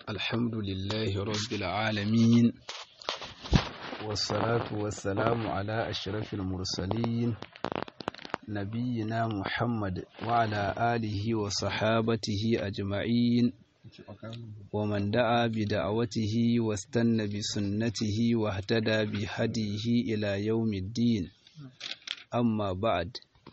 الحمد لله رب العالمين والصلاة والسلام على أشرف المرسلين نبينا محمد وعلى آله وصحابته أجمعين ومن دعا بدعوته واستنى بسنته واهتدى بهديه إلى يوم الدين أما بعد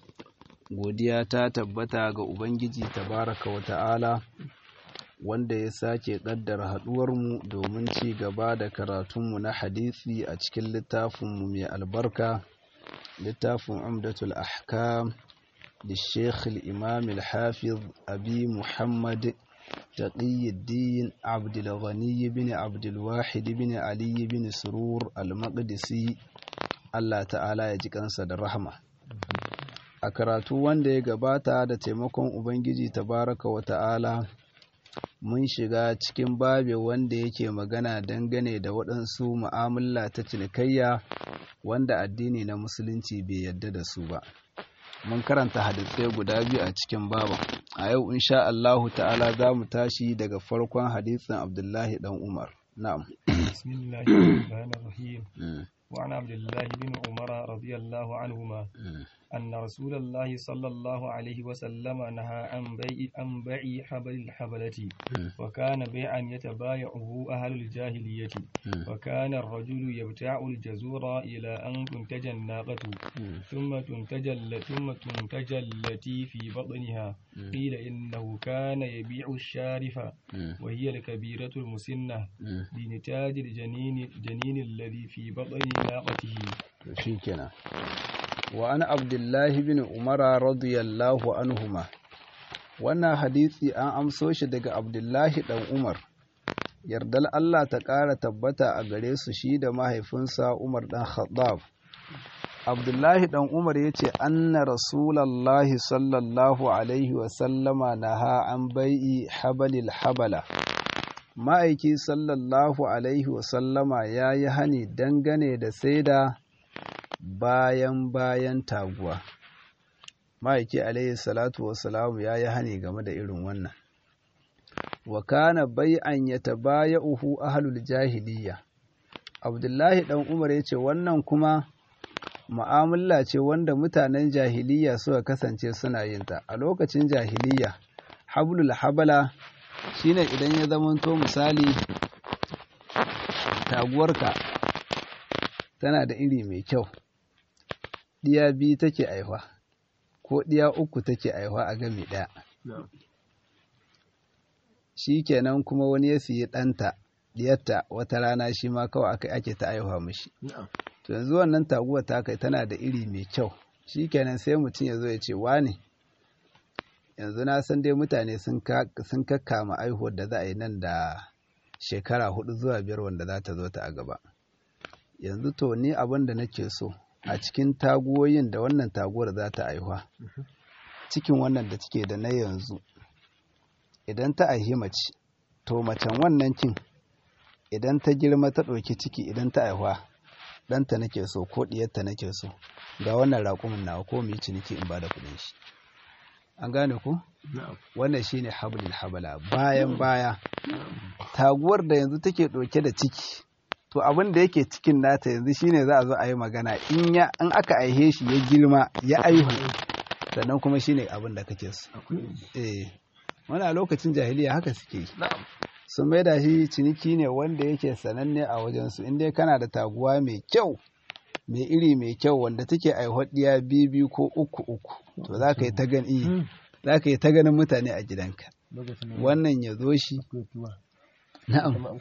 godiya ta tabbata ga Ubangiji tabaraka wa ta'ala wanda ya sake ƙaddara haɗuwarmu domin ci gaba da karatunmu na hadisi a cikin littafinmu mai albarka littafin umdatul ahkam da sheikh imam al-hafiz abi muhammad taqiyuddin abdul ghani bin abdul wahid bin ali bin surur al-maqdisi Allah ta'ala ya ji kansa da rahama a karatu wanda ya gabata da taimakon ubangiji tabaraka wa ta'ala mun shiga cikin babe wanda yake magana dangane da waɗansu mu'amala ta cinikayya wanda addini na musulunci bai yadda da su ba mun karanta hadisai guda biyu a cikin baban a yau insha Allahu ta'ala za mu tashi daga farkon hadisin abdullahi dan umar na'am bismillahirrahmanirrahim وعن عبد الله بن عمر رضي الله عنهما أن رسول الله صلى الله عليه وسلم نهى عن بيع عن بيع حبل الحبلة وكان بيعا يتبايعه أهل الجاهلية وكان الرجل يبتاع الجزور إلى أن تنتج الناقة ثم تنتج ثم تنتج التي في بطنها قيل إنه كان يبيع الشارف وهي الكبيرة المسنة لنتاج الجنين الجنين الذي في بطن ناقته شيكنا وأنا عبد الله بن عمر رضي الله عنهما wannan hadisi an amso shi daga abdullahi dan umar yardal Allah ta ƙara tabbata a gare su shi da mahaifinsa umar dan khattab abdullahi dan umar ya ce anna rasulallahi sallallahu alaihi wasallama naha an bai'i habalil habala ma'aiki sallallahu alaihi wasallama ya yi hani dangane da saida bayan bayan taguwa ma'aiki alaihi salatu wasalamu ya yi hani game da irin wannan wa kana bai'an ya tabaya uhu ahalul jahiliya abdullahi dan umar ya ce wannan kuma mu'amala ce wanda mutanen jahiliya suka kasance suna yin ta a lokacin jahiliya hablul habala shine idan ya zamanto misali taguwarka tana da iri mai kyau ɗiya biyu take aihuwa ko ɗiya uku take aihuwa a gami ɗaya shi kenan kuma wani ya siyi ɗanta ɗiyarta wata rana shi ma kawai aka ake ta aihuwa mishi to yanzu wannan taguwa ta kai tana da iri mai kyau shi kenan sai mutum ya zo ya ce wane yanzu na san dai mutane sun kakkama aihuwar da za a yi nan da shekara hudu zuwa biyar wanda za ta zo ta a gaba yanzu to ni abin da nake so a cikin taguwoyin da wannan taguwar za ta aihuwa cikin wannan da take da na yanzu idan ta aihi mace to macen wannan kin idan ta girma ta ɗauki ciki idan ta aihuwa ɗanta nake so ko ɗiyarta nake so ga wannan raƙumin nawa ko mu yi ciniki in ba da kuɗin shi an gane ku wannan shine hablil habala bayan baya taguwar da yanzu take ɗauke da ciki to abin da yake cikin nata yanzu shine za a zo a yi magana in ya in aka aihe shi ya girma ya aihu sannan kuma shine abin da kake so eh wani a lokacin jahiliya haka suke yi sun mai da shi ciniki ne wanda yake sananne a wajensu in dai kana da taguwa mai kyau mai iri mai kyau wanda take aihuwar ɗiya biyu biyu ko uku uku to za ka yi ta gani za ka yi ta ganin mutane a gidanka wannan ya zo shi na'am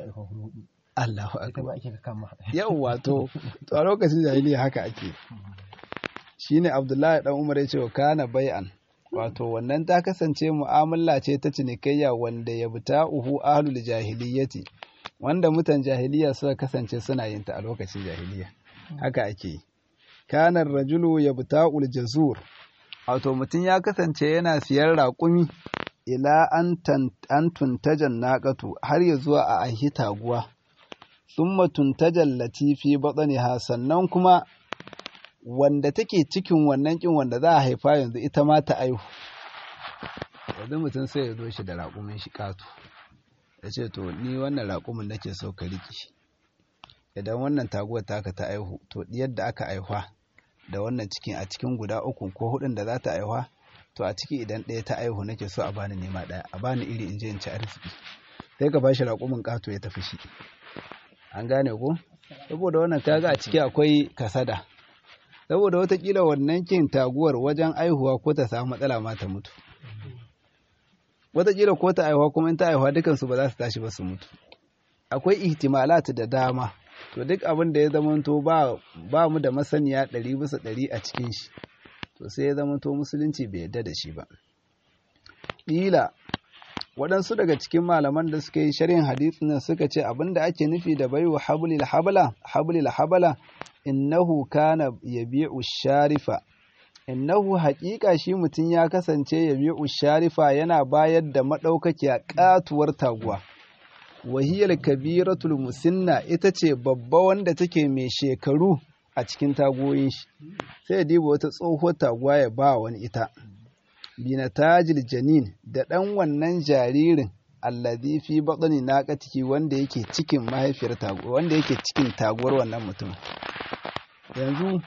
Allahu akbar yau wato to a lokacin jahiliya haka ake shine Abdullahi dan Umar ya ce wa kana bai'an wato wannan ta kasance mu'amala ce ta cinikayya wanda ya buta uhu ahlul jahiliyyati wanda mutan jahiliya suka kasance suna yin ta a lokacin jahiliya haka ake yi kanar rajulu ya buta jazur wato mutum ya kasance yana siyar raƙumi ila an tuntajan naƙatu har ya zuwa a ahi taguwa summa tuntajan latifi batsaniha sannan kuma wanda take cikin wannan kin wanda za a haifa yanzu ita ma ta aihu yanzu mutum sai ya zo shi da raƙumin shi ƙato ya ce to ni wannan raƙumin nake so ka riƙe idan wannan taguwar taka ta aihu to diyar da aka aihwa da wannan cikin a cikin guda uku ko hudun da za ta aihwa to a ciki idan ɗaya ta aihu nake so a bani nema ɗaya a bani iri in je in ci arziki sai ka bashi raƙumin ƙato ya tafi shi an gane ko saboda wannan kaga a ciki akwai kasada saboda watakila wannan kin taguwar wajen aihuwa ko ta samu matsala ma ta mutu watakila ko ta aihuwa kuma in ta aihuwa dukansu ba za su tashi ba su mutu akwai ihtimalat da dama to duk abin da ya zamanto ba ba mu da masaniya ɗari bisa ɗari a cikin shi to sai ya zamanto musulunci bai yarda da shi ba ƙila waɗansu daga cikin malaman da suka yi sharhin hadisin nan suka ce abin da ake nufi da baiwa hablil habala hablil habala innahu kana yabi'u sharifa innahu haƙiƙa shi mutum ya kasance yabi'u sharifa yana bayar da maɗaukakiya ƙatuwar taguwa wahiyar kabiratul musinna ita ce babba wanda take mai shekaru a cikin tagoyin shi sai ya diba wata tsohuwar taguwa ya ba wani ita binatajil janin da ɗan wannan jaririn allazi fi baɗani naqatihi wanda yake cikin mahaifiyar taguwa wanda yake cikin taguwar wannan mutum yanzu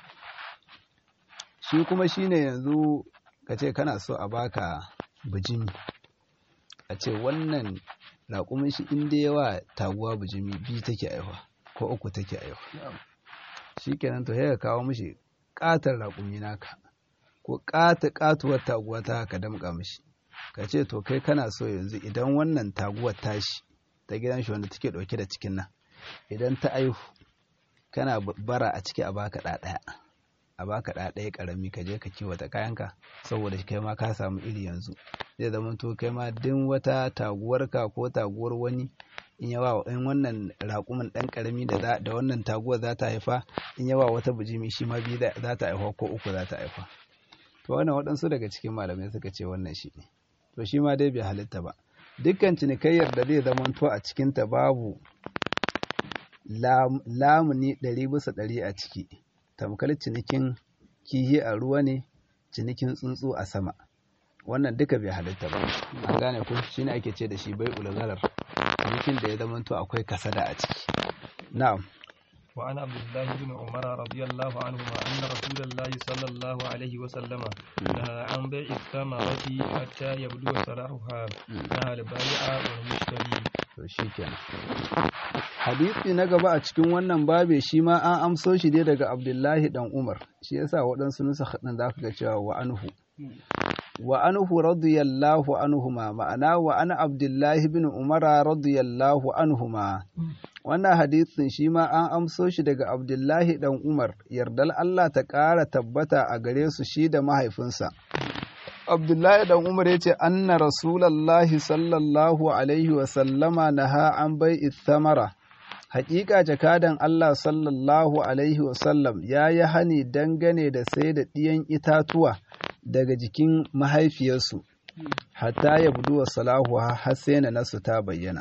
shi kuma shine yanzu ka ce kana so a baka bijimi a ce wannan raƙumin shi inda yawa taguwa bijimi biyu take aiwa ko uku take aiwa shi kenan to ya kawo mishi ƙatar raƙumi naka ko ƙata ƙatuwar taguwa ta ka damƙa mishi ka ce to kai kana so yanzu idan wannan taguwar tashi ta gidan shi wanda take ɗauke da cikin nan idan ta aihu kana bara a ciki a baka ɗaya a baka ɗaya ƙarami ka je ka kiwata kayanka saboda kai ma ka samu iri yanzu zai zama to kai ma din wata taguwarka ko taguwar wani in yawa in wannan raƙumin ɗan ƙarami da da wannan taguwar za ta haifa in yawa wata bijimi shi ma biyu za ta haifa ko uku za ta haifa to wannan waɗansu daga cikin malamai suka ce wannan shi ne to shi ma dai bai halitta ba dukkan cinikayyar da zai zama to a cikinta babu lamuni ɗari bisa ɗari a ciki tamkar cinikin kihi a ruwa ne cinikin tsuntsu a sama wannan duka bai halitta ba an gane ku shine ake ce da shi bai ulgarar cinikin da ya zamanto akwai kasada a ciki na'am وعن عبد الله بن عمر رضي الله عنهما أن رسول الله صلى الله عليه وسلم نهى عن بيع الثمرة حتى يبدو صلاحها نهى البائع والمشتري to shikenan hadisi na gaba a cikin wannan babe shi ma an amso shi ne daga Abdullahi dan Umar shi yasa waɗansu nusa hadin za ka ga cewa wa anhu wa anhu radiyallahu anhuma ma'ana wa ana Abdullahi bin Umar radiyallahu anhuma wannan hadisin shi ma an amso shi daga Abdullahi dan Umar yardal Allah ta ƙara tabbata a gare su shi da mahaifinsa Abdullahi dan Umar ya ce, Anna Rasulallahi sallallahu Alaihi wasallama na ha an bai ithamara. Hakika jakadan Allah sallallahu Alaihi wasallam ya yi hani dangane da sai da ɗiyan itatuwa daga jikin mahaifiyarsu, hatta ya budu wa salahu har sai na nasu ta bayyana.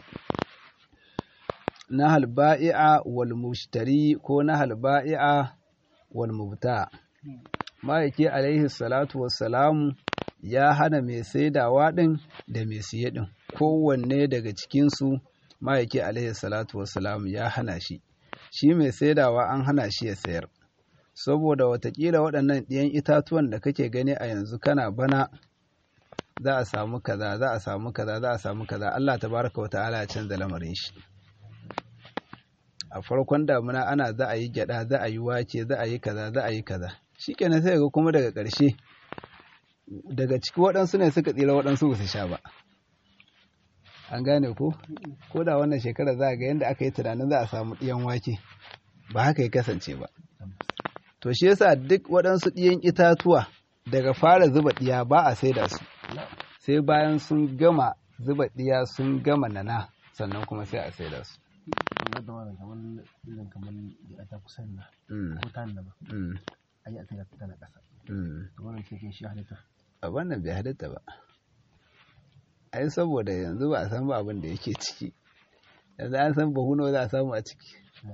Na halba'i'a wal mushtari ko na halba'i'a wal mubta. Ma'aiki alaihi salatu wassalamu ya hana mai saidawa ɗin da mai siye ɗin kowanne daga cikinsu ma'aiki alaihi salatu wasalam ya hana shi shi mai saidawa an hana shi ya sayar saboda watakila waɗannan ɗiyan itatuwan da kake gani a yanzu kana bana za a samu kaza za a samu kaza za a samu kaza Allah tabaraka wa ta'ala ya canza lamarin shi a farkon damuna ana za a yi gyada za a yi wake za a yi kaza za a yi kaza shikenan sai ga kuma daga ƙarshe daga ciki waɗansu ne suka tsira waɗansu ba su sha ba an gane ko ko da wannan shekara za a ga yadda aka yi tunanin za a samu ɗiyan wake ba haka ya kasance ba to shi yasa duk waɗansu ɗiyan itatuwa daga fara zuba ɗiya ba a saida su sai bayan sun gama zuba ɗiya sun gama nana sannan kuma sai a saida su a wannan bai halitta ba ai saboda yanzu ba a san ba abin da yake ciki yanzu an san bahuno za a samu a ciki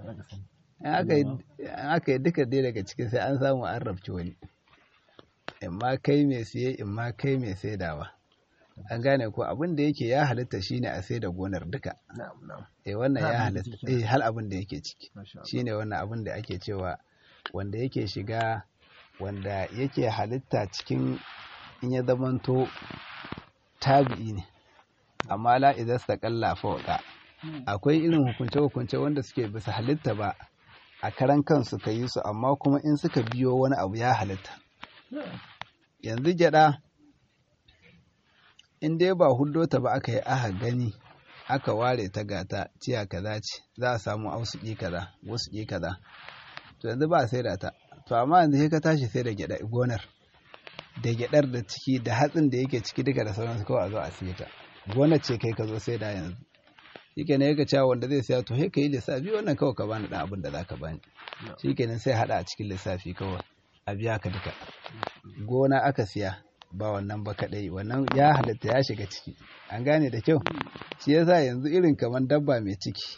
aka yi duka dai daga ciki sai an samu an rabci wani in ma kai mai siye in ma kai mai saidawa an gane ko abin da yake ya halitta shine a sai da gonar duka eh wannan ya halitta eh hal abin da yake ciki shine wannan abin da ake cewa wanda yake shiga wanda yake halitta cikin in ya zamanto tabi'i ne amma la idan sa kalla fawqa akwai irin hukunce hukunce wanda suke bisa halitta ba a karan kansu ka yi su amma kuma in suka biyo wani abu ya halitta yanzu gyada in dai ba hudo ta ba aka yi aka gani aka ware ta gata ciya kaza ce za a samu ausuki kaza wasu kaza to yanzu ba sai da ta to amma yanzu sai ka tashi sai da gyada gonar da gyadar da ciki da hatsin da yake ciki duka da sauransu kawai a zo a siye ta gonar ce kai ka zo sai da yanzu shikenan yake cewa wanda zai siya to sai ka yi lissafi wannan kawai ka bani dan abin da zaka bani shikenan sai hada a cikin lissafi kawai a biya ka duka gona aka siya ba wannan ba kadai wannan ya halatta ya shiga ciki an gane da kyau shi yasa yanzu irin kamar dabba mai ciki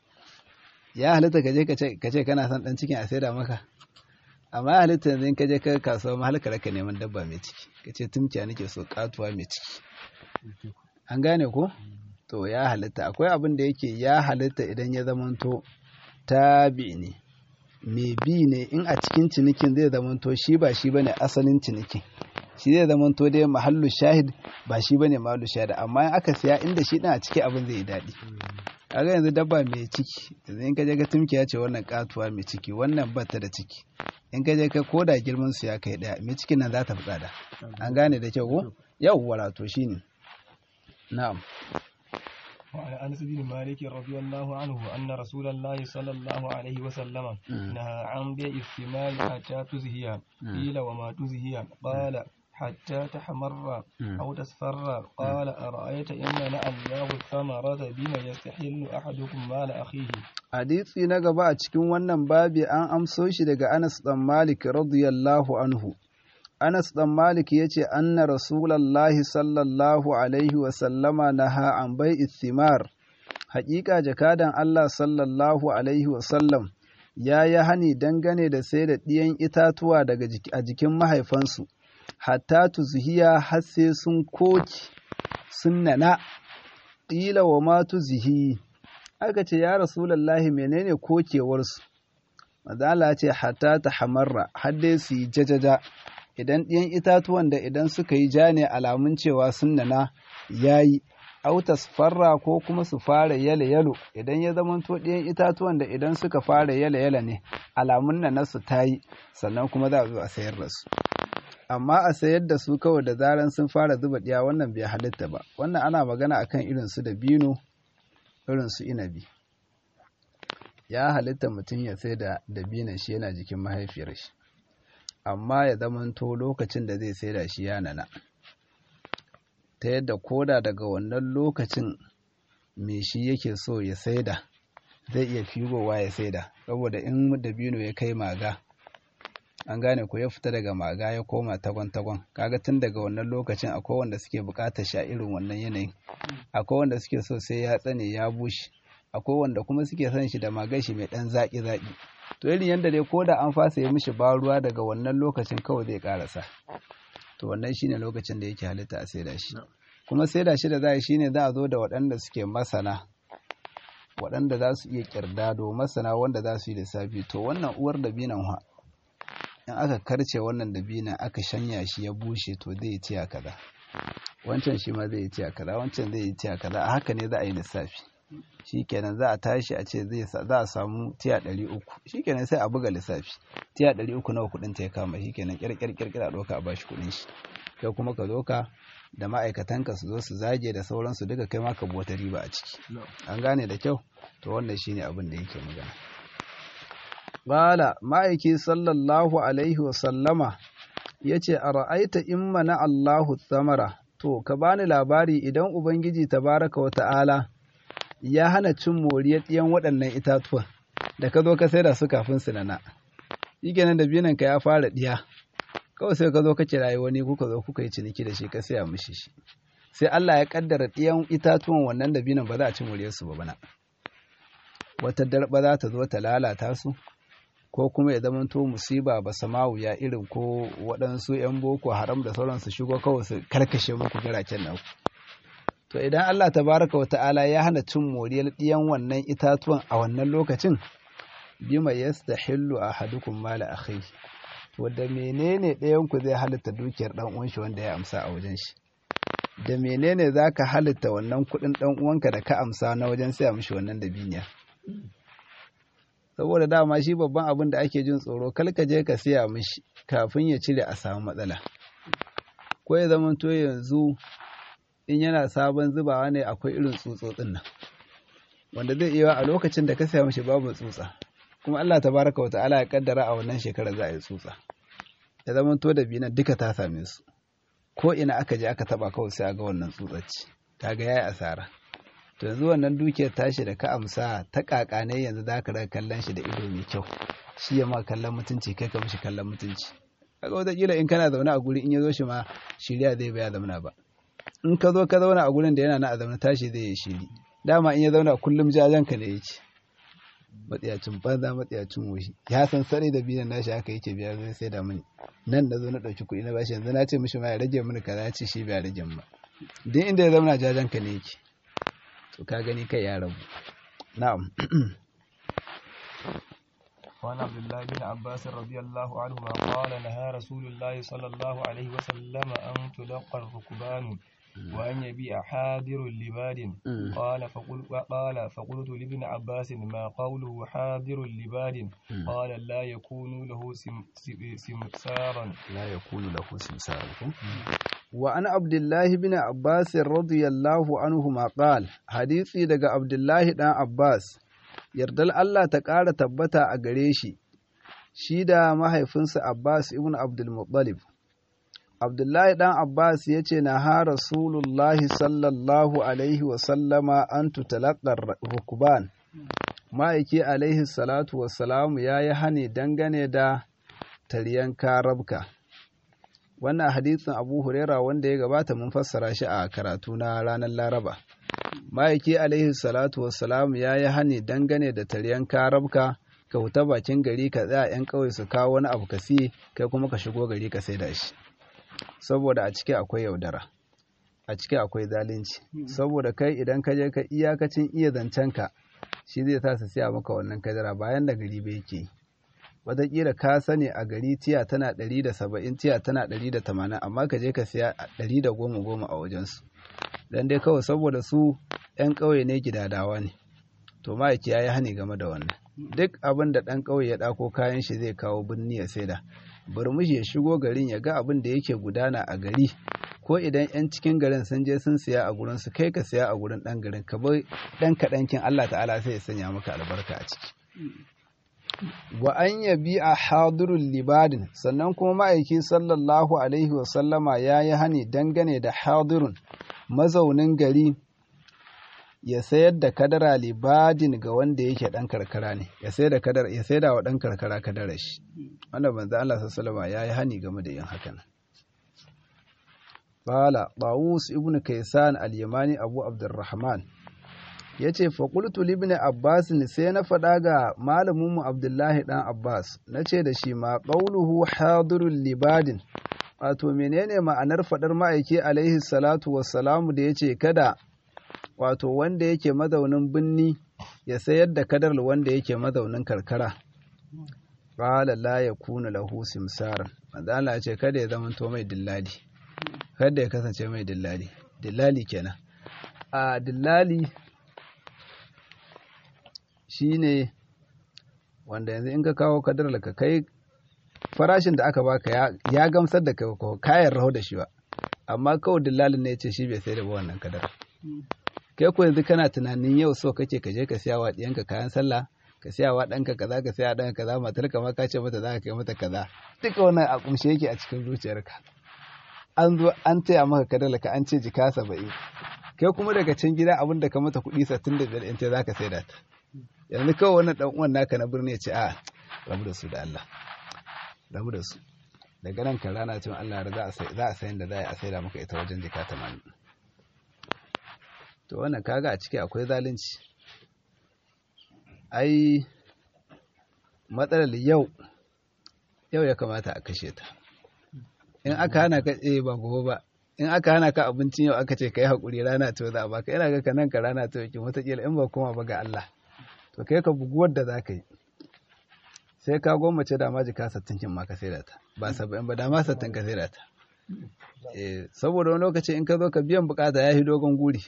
ya halatta ka je ka ce kana son dan cikin a saida maka amma ya halitta yanzu in ka je ka kasuwa mahalkar ka neman dabba mai ciki ka ce tumciya nake so katuwa mai ciki an gane ko to ya halitta akwai abin da yake ya halitta idan ya zamanto tabi ne mai bi ne in a cikin cinikin zai zamanto shi ba shi bane asalin cinikin shi zai zamanto dai mahallu shahid ba shi bane mahallu shahid amma in aka siya inda shi din a ciki abin zai yi daɗi kaga yanzu dabba mai ciki yanzu in ka je ka tumkiya ce wannan katuwa mai ciki wannan bata da ciki in ka je ka koda girman su ya kai daya mai cikin nan za ta fi tsada an gane da kyau ko yawwa to shine na'am وعن أنس بن مالك رضي الله عنه أن رسول الله صلى الله عليه وسلم نهى عن بيع الثمار حتى تزهي قيل وما تزهي قال حتى تحمر أو تصفر قال أرأيت إن منع الله الثمرة بما يستحل أحدكم مال أخيه hadisi na gaba a cikin wannan babi an amso shi daga Anas dan Malik radiyallahu anhu Anas ɗan Malik ya ce, Anna Rasulallahi sallallahu Alaihi wasallama na ha'an bai ithimar, haƙiƙa jakadan Allah sallallahu Alaihi wasallam ya yi hani dangane da sai da ɗiyan itatuwa daga a jikin mahaifansu, hatta tuzihiya har sai sun koki sun nana, ƙila wa ma tuzihi, aka ce, Ya Rasulallahi menene kokewarsu? Mazala ce, hatta ta hamarra, har dai su yi jajaja. idan ɗiyan itatuwan da idan suka yi ja ne alamun cewa sun nana ya yi autas farra ko kuma su fara yale yalo idan ya zamanto ɗiyan itatuwan da idan suka fara yale yale ne alamun nana su ta yi sannan kuma za a zo a sayar da su amma a sayar da su kawai da zaran sun fara zuba ɗiya wannan bai halitta ba wannan ana magana akan irin su da bino irin su inabi ya halitta mutum ya sai da dabinan shi yana jikin mahaifiyar shi amma ya zamanto lokacin da zai saida shi ya nana ta yadda koda daga wannan lokacin me shi yake so ya saida zai iya figowa ya saida saboda in dabino ya kai maga an gane ko ya fita daga maga ya koma tagon-tagon kaga tun daga wannan lokacin akwai wanda suke bukatar sha irin wannan yanayin akwai wanda suke so sai ya tsane ya bushe akwai wanda kuma suke son shi da magashi mai dan zaki-zaki to irin yadda dai ko da an fasa ya mishi ba ruwa daga wannan lokacin kawai zai karasa to wannan shine lokacin da yake halitta a saida shi kuma saida shi da za a shine za a zo da waɗanda suke masana waɗanda za su iya kirdado masana wanda za su yi lissafi to wannan uwar dabinan ha in aka karce wannan dabinan aka shanya shi ya bushe to zai yi tiya kaza wancan shi ma zai yi tiya kaza wancan zai yi tiya kaza a haka ne za a yi lissafi shikenan za a tashi a ce za a samu tiya ɗari uku shikenan sai a buga lissafi tiya ɗari uku nawa kuɗin ta ya kama shikenan ƙirƙir ƙirƙir a ɗauka a bashi kuɗin shi kai kuma ka zo ka da ma'aikatanka su zo su zage da sauransu duka kai ma ka bota riba a ciki an gane da kyau to wannan shine abin da yake magana Bala ma'aiki sallallahu alaihi wa sallama ya ce a ra'aita in mana Allahu tsamara to ka bani labari idan Ubangiji tabaraka wa ta'ala ya hana cin moriyar ɗiyan waɗannan itatuwan da ka zo ka saida su kafin su nana shi kenan da binanka ya fara ɗiya kawai sai ka zo ka kirayi wani kuka zo kuka yi ciniki da shi ka saya mishi shi sai Allah ya kaddara ɗiyan itatuwan wannan da binan ba za a ci moriyar su ba bana wata darba za ta zo ta lalata su ko kuma ya zama to musiba ba samawu ya irin ko waɗansu 'yan boko haram da sauransu shigo kawai su karkashe muku garaken nan to idan Allah tabaraka wa ta'ala ya hana cin moriyar ɗiyan wannan itatuwan a wannan lokacin bima yastahillu ahadukum mala akhi to da menene ɗayan ku zai halitta dukiyar dan uwan shi wanda ya amsa a wajen shi da menene zaka halitta wannan kuɗin dan uwanka da ka amsa na wajen saya mishi wannan dabiniya saboda dama shi babban abin da ake jin tsoro kal ka je ka siya mishi kafin ya cire a samu matsala ko ya zama to yanzu in yana sabon zubawa ne akwai irin tsutsotsin nan wanda zai iya a lokacin da ka saya mishi babu tsutsa kuma Allah tabaraka wa ta'ala ya kaddara a wannan shekarar za a yi tsutsa ya zama to da binan duka ta same su ko ina aka je aka taba kawai sai a ga wannan tsutsacci kaga yayi asara to yanzu wannan dukiyar tashi da ka amsa ta kaka ne yanzu za ka raka kallon shi da ido mai kyau shi ya ma kallon mutunci kai ka mishi kallon mutunci kaga wataƙila in kana zaune a guri in ya zo shi ma shirya zai baya zamana ba in ka zo ka zauna a gurin da yana na a zaune tashi zai yi shiri dama in ya zauna kullum jajen ka ne yake matsiyacin banza matsiyacin wushi ya san sani da biyan nashi haka yake biya zai sai da mini nan na zo na ɗauki kuɗi na bashi yanzu na ce mishi ma ya rage mini kaza ya ce shi bai rage ba duk inda ya zauna jajen ka ne yake to ka gani kai ya rabu na'am وعن عبد الله بن عباس رضي الله عنهما قال نهى رسول الله صلى الله عليه وسلم أن تلقى الركبان وأن يبيع حاضر لباد قال فقل قال فقلت لابن عباس ما قوله حاضر لباد قال لا يكون له سمسارا لا يكون له سمسارا وعن عبد الله بن عباس رضي الله عنهما قال حديثي daga عبد الله dan Abbas yardal Allah ta ƙara tabbata a gare shi shi da mahaifinsa Abbas ibn Abdul Muttalib Abdullahi ɗan Abbas ya ce na ha Rasulullahi sallallahu Alaihi wasallama an tutalaƙar rukuban, ma'aiki Alaihi salatu wassalamu ya yi hane dangane da taryan karabka. Wannan hadisin Abu Huraira wanda ya gabata mun fassara shi a karatu na ranar Laraba. Ma'aiki Alaihi salatu wassalamu ya yi hane dangane da taryan karabka. ka huta bakin gari ka tsaya 'yan ƙauye su kawo wani abu ka siye kai kuma ka shigo gari ka sai da shi. saboda a ciki akwai yaudara a ciki akwai zalunci saboda kai idan ka je ka iyakacin iya zancenka shi zai sa su siya maka wannan kadara bayan da gari bai ke wataƙila ka sani a gari tiya tana ɗari da saba'in tiya tana ɗari da tamanin amma ka je ka siya ɗari da goma goma a wajensu dan dai kawai saboda su 'yan ƙauye ne gidadawa ne to ma'aiki ya yi hani game da wannan duk abin da ɗan ƙauye ya ɗako kayan shi zai kawo birni ya saida burmushi ya shigo garin ya ga abin da yake gudana a gari ko idan 'yan cikin garin sun je sun siya a gurin su kai ka siya a gurin ɗan garin ka bar ɗan kaɗankin Allah ta'ala sai ya sanya maka albarka a ciki wa an yabi a hadirul libadin sannan kuma ma'aiki sallallahu alaihi wa sallama ya yi hani dangane da hadirun mazaunin gari ya sayar da kadara libadin ga wanda yake dan karkara ne ya sayar da kadara ya sayar da wa dan karkara kadara shi wanda manzo Allah sallallahu alaihi yayi hani game da yin hakan qala Tawus ibn Kaysan al-Yamani Abu Abdurrahman yace fa qultu li ibn Abbas sai na faɗa ga malamin mu Abdullahi dan Abbas nace da shi ma qawluhu hadirul libadin wato menene ma'anar faɗar ma'aiki alaihi salatu wassalamu da yace kada wato wanda yake mazaunin binni ya sayar da kadar wanda yake mazaunin karkara qala la yakunu lahu simsaran manzo Allah ya ce kada ya zama to mai dillali kada ya kasance mai dillali dillali kenan a dillali shine wanda yanzu in ka kawo kadar ka kai farashin da aka baka ya gamsar da kai kayan raho da shi ba amma kawai dillalin ne ya ce shi bai sai da wannan kadar kai ko yanzu kana tunanin yau so kake ka je ka siya wa ɗiyanka kayan sallah ka siya wa ɗanka kaza ka siya ɗanka kaza matar ka ma ka ce mata za ka kai mata kaza duka wannan a kumshe yake a cikin zuciyarka an zo an taya maka kadala ka an ce jika saba'in kai kuma daga can gida abin da ka mata kuɗi sittin da biyar in ce za ka sai da ta yanzu kawai wannan ɗan uwan naka na birni ya ce a rabu da su da Allah rabu da su daga nan kan rana cewa Allah za a sayin da za a saida maka ita wajen jika tamanin to wannan kaga a ciki akwai zalunci ai matsalar yau yau ya kamata a kashe ta in aka hana ka eh ba gobe ba in aka hana ka abincin yau aka ce ka yi haƙuri rana ta za a baka ina ga ka nan ka rana ta yake wataƙila in ba koma ba ga Allah to kai ka buguwar da za ka yi sai ka gwammace da ma jika sattin kin ma ka sai da ta ba saba'in ba da ma sattin ka sai da ta saboda wani lokaci in ka zo ka biyan bukata ya yi dogon guri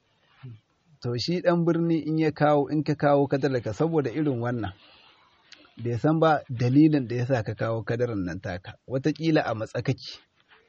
to shi dan birni in ya kawo in ka kawo kadarka saboda irin wannan bai san ba dalilin da ya sa ka kawo kadarin nan taka watakila a matsakaki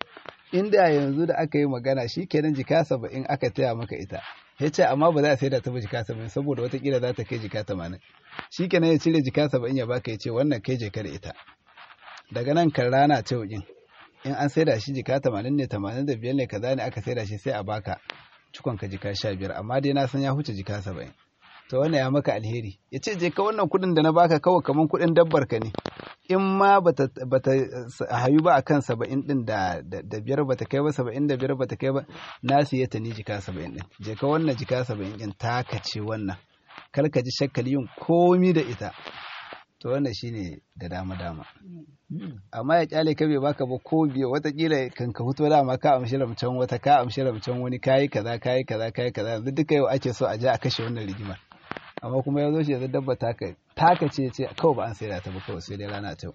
inda yanzu da aka yi magana shi kenan jika saba'in aka taya maka ita ya ce amma ba za a sai da ta ba jika saba'in saboda watakila za ta kai jika tamanin shi kenan ya cire jika saba'in ya baka ya ce wannan kai jika da ita daga nan kan rana ce wajen in an sai da shi jika tamanin ne tamanin da biyar ne kaza ne aka sai da shi sai a baka cikon ka jika sha biyar amma dai na san ya huce jika saba'in to wannan ya maka alheri ya ce je ka wannan kuɗin da na baka kawai kamar kuɗin dabbar ka ne in ma bata hayu ba akan saba'in ɗin da biyar bata kai ba saba'in da biyar bata kai ba na siya ta ni jika saba'in ɗin je ka wannan jika saba'in ɗin taka ce wannan kar ka ji shakkali yin komi da ita to wannan shine da dama dama amma ya kyale ka bai baka ba ko biya watakila kan ka fito dama ka amshi ramcan wata ka amshi ramcan wani kayi kaza kayi kaza kayi kaza yanzu duka yau ake so a je a kashe wannan rigimar amma kuma ya zo shi yanzu dabba taka taka ce ce kawai ba an sai da ta ba kawai sai dai rana ta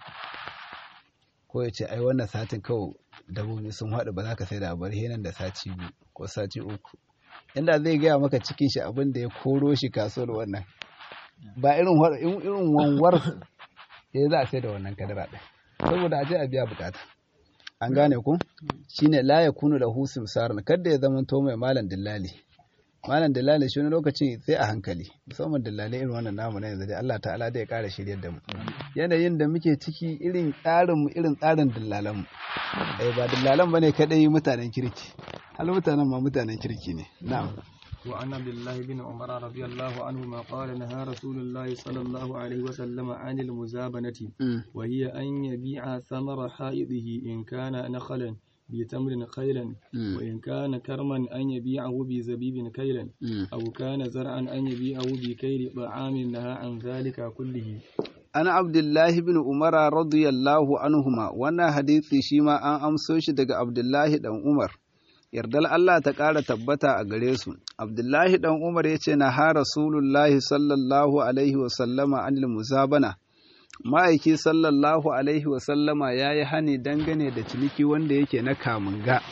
ko ya ce ai wannan satin kawai dabbobi sun haɗu ba za ka sai da bar nan da sati biyu ko sati uku inda zai gaya maka cikin shi abin da ya koro shi kasuwar wannan ba irin irin wanwar ya za a sai da wannan kadara ɗin saboda a je a biya bukata an gane ku shine la ya kunu da husim sarin kada ya zama to mai malam dillali malam dillali shi wani lokaci sai a hankali musamman dillali irin wannan namu na yanzu dai Allah ta'ala da ya kara shiryar da mu yanayin da muke ciki irin tsarin mu irin tsarin dillalan mu eh ba dillalan bane kadai mutanen kirki hal mutanen ma mutanen kirki ne na'am وعن عبد الله بن عمر رضي الله عنهما قال نهى رسول الله صلى الله عليه وسلم عن المزابنة وهي أن يبيع ثمر حائضه إن كان نخلا بتمر خيلا وإن كان كرما أن يبيعه بزبيب كيلا أو كان زرعا أن يبيعه بكيل طعام نهى عن ذلك كله أنا عبد الله بن عمر رضي الله عنهما وانا حديثي شيما أن أمسوش دق عبد الله بن عمر yardar Allah ta ƙara tabbata a gare su. Abdullahi ɗan Umar ya ce na ha Rasulullahi sallallahu Alaihi wasallama anil muzabana. Ma'aiki sallallahu Alaihi wasallama ya yi hani dangane da ciniki wanda yake na kamunga.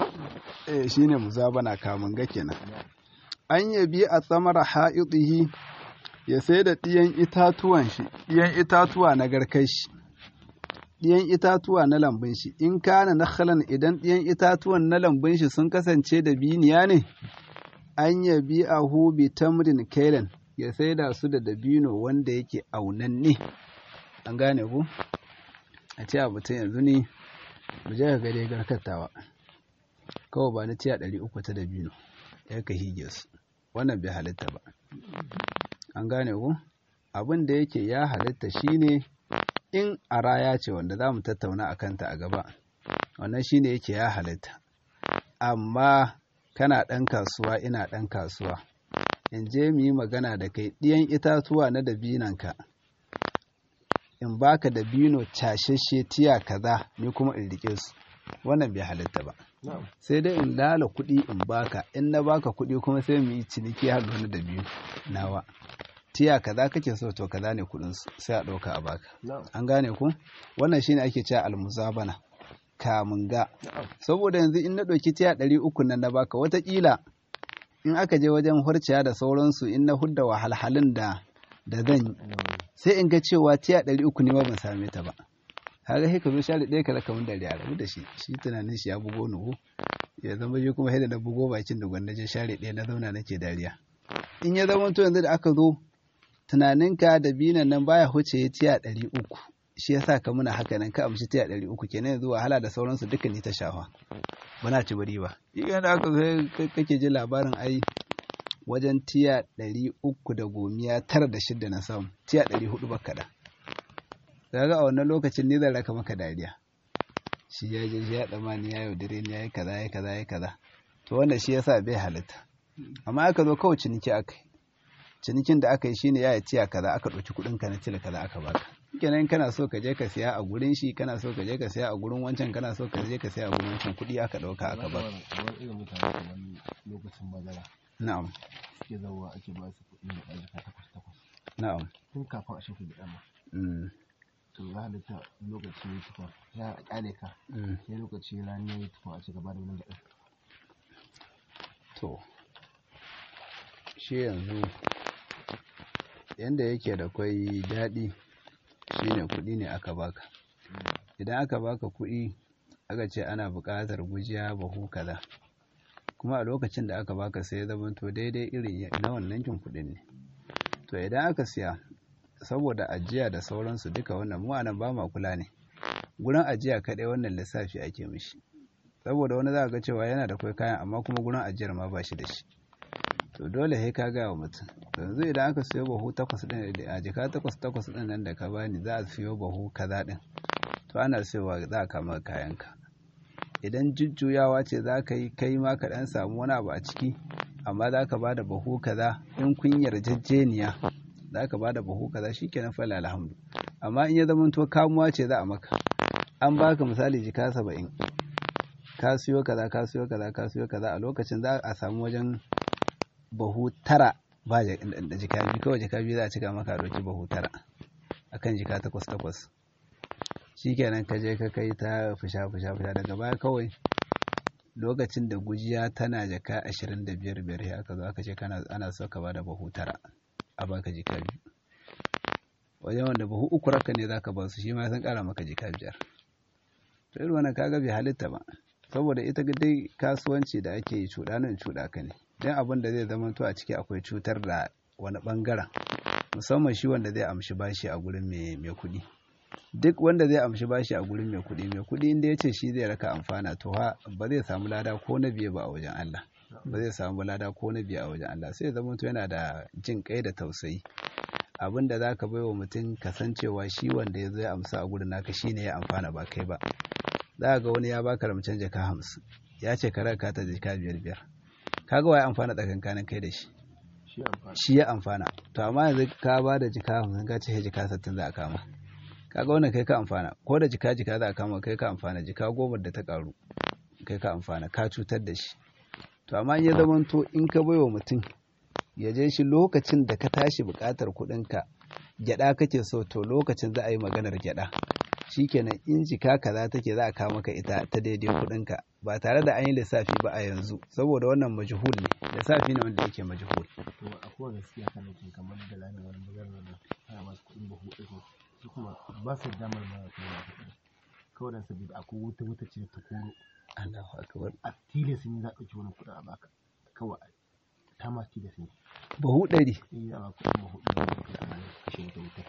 Eh shi ne muzabana kamunga kenan. An yabi a tsamara ha'iɗihi ya sai da ɗiyan itatuwan shi, ɗiyan itatuwa na garkai shi. ɗiyan itatuwa na lambun shi in kana nakhalan idan ɗiyan itatuwan na lambun shi sun kasance da biniya ne an yabi a bi tamrin kailan ya saida su da dabino wanda yake aunanne an gane ku a ce abu ta yanzu ne mu je ka ga dai garkatawa kawai ba na tiya ɗari uku ta dabino ya ka hige su wannan bai halitta ba an gane ku abin da yake ya halitta shine in a raya ce wanda za mu tattauna a kanta a gaba wannan shine yake ya halitta amma kana ɗan kasuwa ina ɗan kasuwa in je mu yi magana da kai ɗiyan itatuwa na dabinanka in baka dabino cashashe tiya kaza ni kuma in rike su wannan bai halitta ba sai dai in lala kuɗi in baka in na baka kuɗi kuma sai mu yi ciniki har da dabino nawa tiya kaza kake so to kaza ne kudin sai a ɗauka a baka an gane ku wannan shine ake cewa almuzabana kamun ga saboda yanzu in na ɗauki tiya ɗari uku nan na baka watakila in aka je wajen hurciya da sauransu in na hudda wahalhalun da da zan yi sai in ga cewa tiya ɗari uku ne ma ban same ta ba kaga sai ka zo share ɗaya ka raka mun da rabu da shi shi tunanin shi ya bugo nuhu ya zama shi kuma sai da na bugo bakin da gwanda je share ɗaya na zauna nake dariya in ya zama to yanzu da aka zo tunaninka da binan nan baya huce ya tiya ɗari uku shi ya sa ka muna haka nan ka amshi tiya ɗari uku kenan yanzu wahala da sauransu duka ni ta shafa ba na ci bari ba idan da aka sai kake ji labarin ai wajen tiya ɗari uku da gomiya tara da shidda na samu tiya ɗari hudu ba kaɗa daga a wannan lokacin ni zan raka maka dariya shi ya je shi ya tsammani ya yaudare ni ya yi kaza ya kaza ya kaza to wannan shi yasa bai halitta amma aka zo kawai ciniki aka cinikin da aka yi shine ya tiya kaza aka ɗauki kuɗin ka na cire kaza aka baka kenan kana so ka je ka siya a gurin shi kana so ka je ka siya a gurin wancan kana so ka je ka siya a gurin wancan kuɗi aka ɗauka aka baka kamar irin mutane kamar lokacin bazara na'am suke zauwa ake ba su kuɗi da ɗazuka takwas takwas na'am tun kafin a shafi da ɗama mm, to ya halitta lokaci ya tufa ya ƙyale ka mm. sai lokaci rani ya yi tufa a ci gaba da wani gaɗin to shi yanzu yanda yake da kwai daɗi shine kuɗi ne aka baka idan aka baka kuɗi aka ce ana buƙatar gujiya bahu kaza kuma a lokacin da aka baka sai ya zamanto daidai irin na wannan kin kuɗin ne to idan aka siya saboda ajiya da sauransu duka wannan mu anan ba ma kula ne gurin ajiya kaɗai wannan lissafi ake mishi saboda wani za ga cewa yana da kwai kayan amma kuma gurin ajiyar ma ba shi da shi to dole sai ka gaya wa mutum yanzu idan aka siyo bahu takwas ɗin a jika takwas takwas ɗin nan da ka bani za a siyo bahu kaza ɗin to ana siyowa za a kama kayanka idan jujjuyawa ce za ka yi kai ma ka ɗan samu wani abu a ciki amma za ka ba da bahu kaza in kun yarjejeniya za ka ba da bahu kaza shi kenan fala alhamdu amma in ya zama to kamuwa ce za a maka an baka misali jika saba'in ka siyo kaza ka siyo kaza ka siyo kaza a lokacin za a samu wajen bahu tara ba da jika biyu kawai jika biyu za a cika maka ɗauki bahu tara akan jika takwas takwas shikenan ka je ka kai ta fusha fusha fusha daga baya kawai lokacin da gujiya tana jaka ashirin da biyar biyar ya aka zo aka ce kana ana so ka bada bahu tara a baka jika biyu wajen wanda bahu uku raka ne zaka ba su shi ma sun kara maka jika biyar to irin wannan kaga bai halitta ba saboda ita dai kasuwanci da ake yi cuɗa nan cuɗa ka ne don abin da zai zama to a ciki akwai cutar da wani ɓangaren musamman shi wanda zai amshi bashi a gurin mai kuɗi duk wanda zai amshi bashi a gurin mai kuɗi mai kuɗi inda ya ce shi zai raka amfana to ha ba zai samu lada ko na biye ba a wajen Allah ba zai samu lada ko na biye a wajen Allah sai zama to yana da jin kai da tausayi abin da zaka bai wa mutum kasancewa shi wanda ya zo ya amsa a gurin naka shine ya amfana ba kai ba za ga wani ya baka ramcen jaka hamsin ya ce ka raka ta jaka biyar biyar kaga wa ya amfana tsakankanin kai da shi shi ya amfana to amma yanzu ka ba da jika hamsin ka ce jika sittin za a kama kaga wannan kai ka amfana ko da jika jika za a kama kai ka amfana jika goma da ta karu kai ka amfana ka cutar da shi to amma in ya zamanto in ka baiwa mutum ya je shi lokacin da ka tashi buƙatar kuɗinka gyaɗa kake so to lokacin za a yi maganar gyaɗa shikenan in jika kaza take za a kawo maka ita ta daidai kuɗinka ba tare da an yi lissafi ba a yanzu saboda wannan majhul ne lissafi ne wanda yake majhul to akwai gaskiya kan yake kamar da lani wani maganar da ana masu kuɗin bahu ɗaya su kuma ba su damar ma kuma kawai dan saboda akwai wuta wuta ce ta koro Allahu akbar a tilas ne za a ɗauki wani kuɗin a baka kawai ta ma tilas ne bahu ɗari eh a baka kuɗin bahu ɗaya da kai ana kashe wata wuta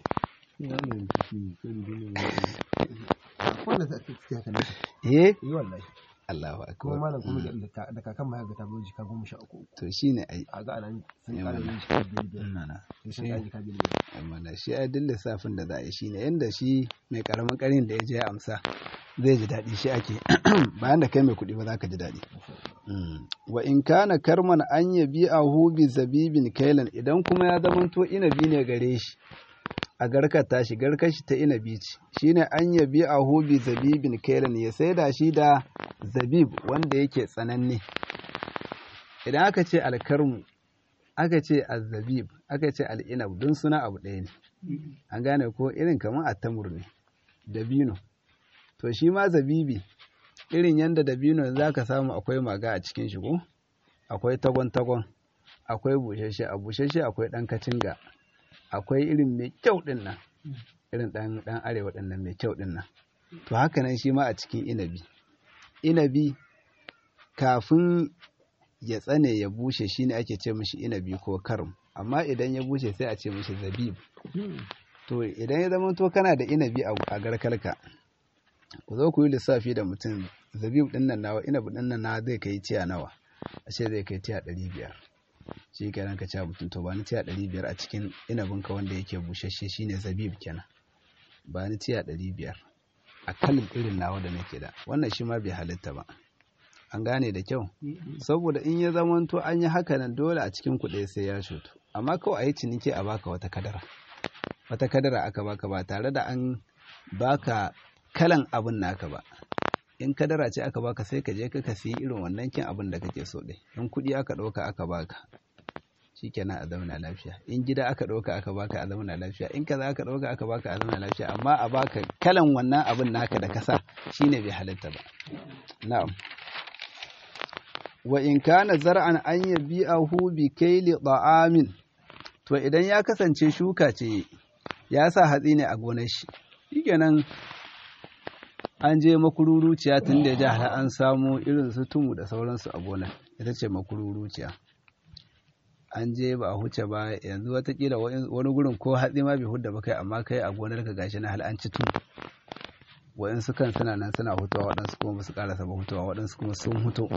akwai da za a tafi haka ne eh yi wallahi Allahu kuma akbar malam kuma da kakan ma ga ta bai jika goma sha uku to shine ai a ga anan sun Eh, ƙara mana. yin jika biyar biyar nana sai sun ƙara jika biyar biyar amma shi ai duk lissafin da za a yi shine yanda shi mai karamin karin da ya je ya amsa zai ji daɗi shi ake bayan da kai mai kuɗi ba za ka ji daɗi Mm. wa in kana karman an yabi a bi zabibin kailan idan kuma ya zamanto inabi ne gare shi a garkar tashi garkar shi ta inabi ce shine an yabi a bi zabibin kailan ya saida shi da zabib wanda yake tsananne idan aka ce alkarmu aka ce azzabib aka ce al'inab don suna abu ɗaya ne an gane ko irin kamar attamur ne dabino to shi ma zabibi irin yadda dabino za ka samu akwai maga a cikin shi ko akwai tagon-tagon akwai bushashe a bushashe akwai ɗan kacinga akwai irin mai kyau ɗin nan irin ɗan ɗan arewa ɗin nan mai kyau ɗin nan to haka nan shi ma a cikin inabi inabi kafin ya tsane ya bushe shine ake ce mishi inabi ko karum amma idan ya bushe sai a ce mishi zabib to idan ya zama to kana da inabi a a garkalka ku zo ku yi lissafi da mutum zabib din nan nawa inabi din nan na zai kai tiya nawa a ce zai kai tiya ɗari biyar shi kenan ka ce mutum to ba ni tiya ɗari biyar a cikin inabinka wanda yake bushashe shine zabib kenan ba ni tiya ɗari biyar a kalin irin nawa da nake da wannan shi ma bai halitta ba an gane da kyau saboda in ya zamanto an yi haka nan dole a cikin kuɗi sai ya shutu amma kawai a yi ciniki a baka wata kadara wata kadara aka baka ba tare da an baka kalan abin naka ba in kadara ce aka baka sai ka je ka siyi irin wannan kin abin da kake so ɗin in kuɗi aka ɗauka aka baka shikenan a zauna lafiya in gida aka ɗauka aka baka a zauna lafiya in kaza aka ɗauka aka baka a zauna lafiya amma a baka kalan wannan abin naka da kasa shine bai halatta ba na'am wa in kana zar'an an yabi'ahu bi kaili ta'amin to idan ya kasance shuka ce ya sa hatsi ne a gonar shi shikenan an je makururuciya tun da ya har an samu irin su tumu da sauransu a gonar ita ce makururuciya an je ba a huce ba yanzu watakila wani gurin ko hatsi ma bai hudda ba kai amma kai a gonar ka gashi na hal an ci tumu waɗansu kan suna nan suna hutuwa waɗansu kuma ba su ƙarasa ba hutuwa waɗansu kuma sun huto